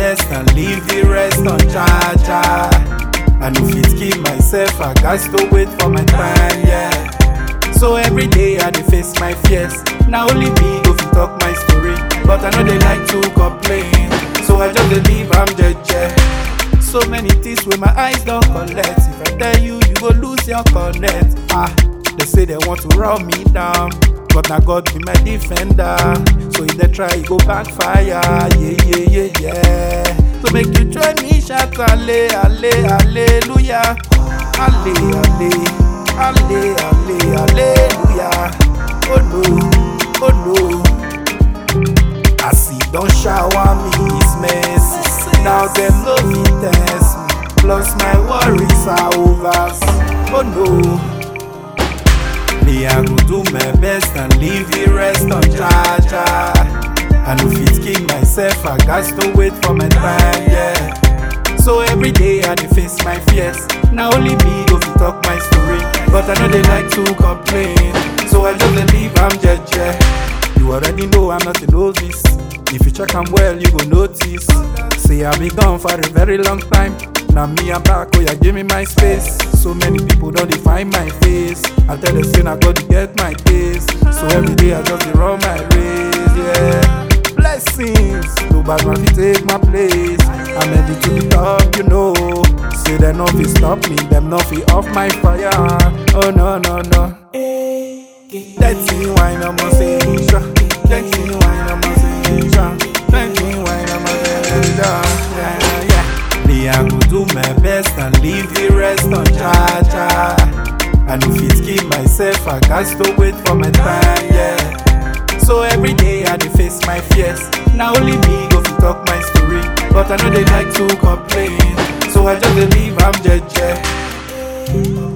best and leave the rest on charger. And if it keep myself, I got to wait for my time, yeah. So every day I dey face my fears. Now only me go fit talk my story, but I know they like to complain. So I just dey leave am jeje. So many things with my eyes don't collect. If I tell you, you go lose your connect. Ah, they say they want to run me down. But now God be my defender. So if they try, it go backfire. Yeah, yeah, yeah, yeah. So make you join me, shout alle, alle, hallelujah. Alle, alle, alle, alle, hallelujah. Oh no, oh no. As he don't shower me his mercy. Now them no fit test me. Plus my worries are over. Oh no. Me I go do my best and leave the rest on charger. And if it kill myself, I got to wait for my time, yeah. So every day I dey face my fears. Now only me go fit talk my story, but I know they like to complain. So I just dey leave am jeje. You already know I'm not a novice. If you check am well, you go notice. Say I be gone for a very long time. Now me I'm back, oh yeah, give me my space. So many people don't define my face. I tell the sin I got to get my pace. So every day I just dey run my race, yeah. Blessings, no bad man fit take my place. I'm ready to the top, you know. Say them no fit stop me, them no fit off my fire. Oh no no no. Dirty wine, I'm a sensation. Dirty wine, I'm a sensation. Dirty wine, I'm a sensation. Yeah, yeah. Me, I go do my best and leave the rest on charger. And if it keep myself, I got to wait for my time, yeah. So every day I dey face my fears. Now only me go fit talk my story, but I know they like to complain. So I just dey leave am jeje.